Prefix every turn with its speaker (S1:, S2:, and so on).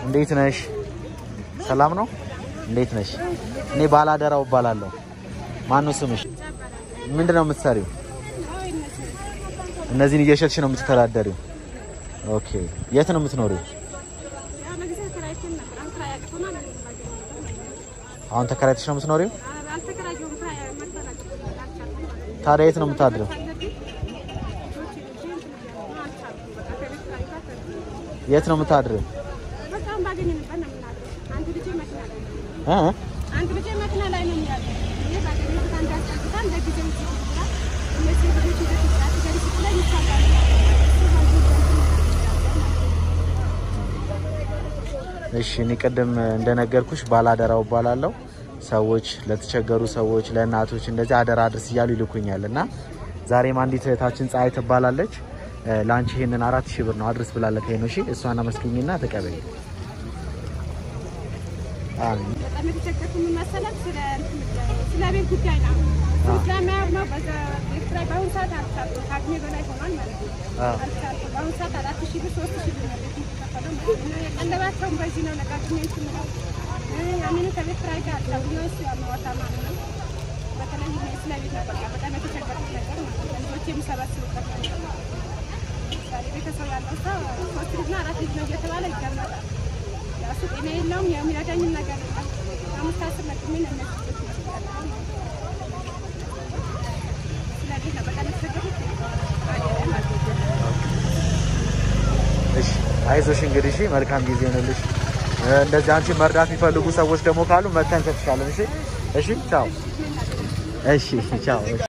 S1: እንዴት ነሽ? ሰላም ነው? እንዴት ነሽ? እኔ ባላደራው እባላለሁ። ማነው ስምሽ? ምንድን ነው የምትሰሪው? እነዚህን እየሸጥሽ ነው የምትተዳደሪው? ኦኬ። የት ነው የምትኖሪው? አሁን ተከራይተሽ ነው የምትኖሪው? ታዲያ የት ነው የምታድረው? የት ነው የምታድረው? እ?
S2: አንድ ልጅ መኪና ላይ ነው የሚያለው። እኔ ባገኘሁት አንድ አስጠግታን ለጊዜው እዚህ ይችላል እነዚህ ልጆች ይዘት ይችላል ገሪስ ላይ ይቻላል
S1: እሺ እኔ ቅድም እንደነገርኩሽ ባላደራው እባላለሁ። ሰዎች ለተቸገሩ ሰዎች፣ ለእናቶች እንደዚህ አደራ አድርስ እያሉ ይልኩኛል እና ዛሬም አንዲት እህታችን ፀሐይ ትባላለች እ፣ ለአንቺ ይሄንን አራት ሺህ ብር ነው አድርስ ብላለች። ይሄ ነው እሺ። እሷን አመስግኝና ተቀበይ። አሜን።
S2: በጣም የተቸገርኩ ምን መሰለህ ስለ ስለ ቤት ጉዳይ ነው ስለማያር ነው በዛ ቤት ኪራይ በአሁኑ ሰዓት አልቻልኩም ከአቅሜ በላይ ሆኗል ማለት ነው
S1: አዎ።
S2: አልቻልኩም በአሁኑ ሰዓት አራት ሺህ ብር ሶስት ሺህ ብር ነው ቤት የሚከፈለው ማለት ነው የቀለባቸውን በዚህ ነው ነቃቅሜ እንትን ነው ያንኑ ከቤት ኪራይ ጋር አጣብቂዎች ያመዋታ ማለት ነው በተለይ እኔ ስለ ቤት ነው በቃ በጣም የተቸገርኩት ነገር ማለት ነው ልጆች የሚሰበስቡበት ነገር ነው ዛሬ ቤተሰብ ያለው ሰው ሶስት ልጅና አራት ልጅ ነው እየተባለ ይቀመጣል ያሱ ጤና የለውም የሚረዳኝም ነገር የለም አምስት አስር ለቅሜ ነው እነዚህ ልጆች የሚያስቀጥለው ስለዚህ ነው በጣም የተቸገርኩት ማለት ነው
S1: እሺ አይዞሽ እንግዲህ እሺ፣ መልካም ጊዜ ይሆንልሽ። እ፣ እንደዚህ አንቺ መርዳት የሚፈልጉ ሰዎች ደግሞ ካሉ መተን እንሰጥሻለን። እሺ፣ እሺ፣ ቻው። እሺ፣ ቻው። እሺ